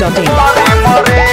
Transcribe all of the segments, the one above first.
biharmasti.in.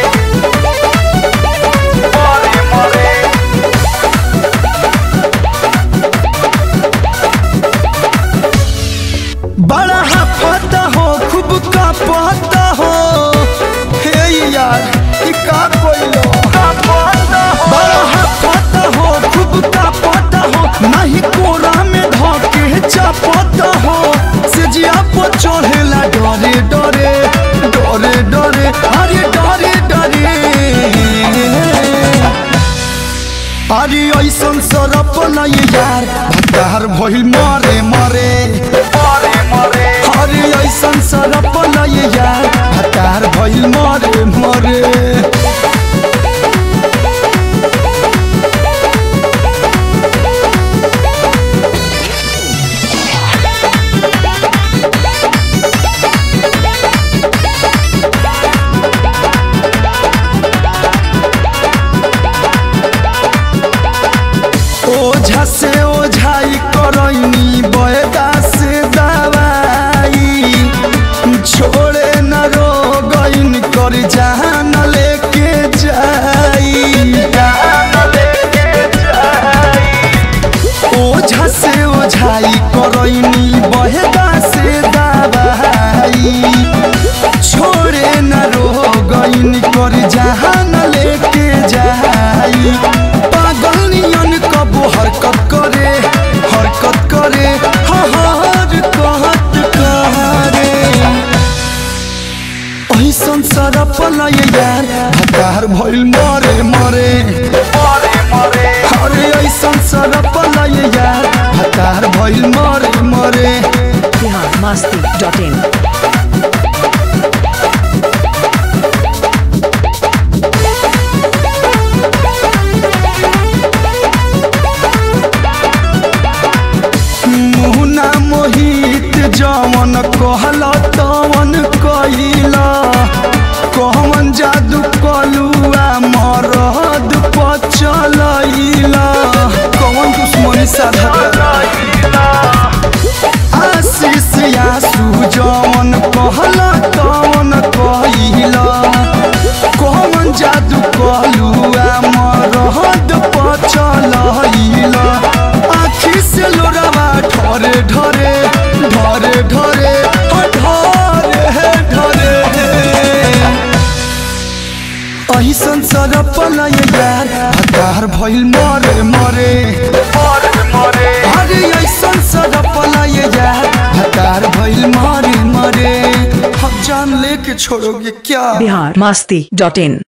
बड़ा हाफता हो खूब का पता हो हे यार ई का कोइलो बड़ा हाफता हो खूब का पता हो नहीं कोरा में धके चपता हो सिजिया पर चढ़ेला डरे डरे डरे डरे अरे डरे डरे अरे ऐसन सरप नहीं यार भटार भइल मरे मरे अरे ऐसन सरप नहीं यार भटार भइल मरे मरे ओझा से ओझाई करैनी बयदा से दवाई छोड़े न रोगइन कर जान लेके जाई ओझा से ओझाई करैनी बयदा से दवाई छोड़े न रोगइन कर जान लेके जाई पागल नियन कबो हरकत करे हरकत करे हर कहत करे ऐसन सरप लय यार हकार भइल मरे मरे अरे ऐसन सरप लय यार हकार भइल मरे मरे biharmasti.in. मुहना मोहित जवन कहल तवन कइला कहवन जादू कलुआ मरद पचलैला कौन दुश्मनी साधा आशीष आसू जवन कहल तवन कइला कहवन जादू कलुआ मरद पचलैला आखी से लोरावा ढरे ढरे ढरे ढरे ढरे ढरे ऐसन सरप लय यार हकार भइल मरे मरे अरे ऐसन सरप लय यार हकार भइल मरे मरे हम जान लेके छोड़ोगे क्या biharmasti.in.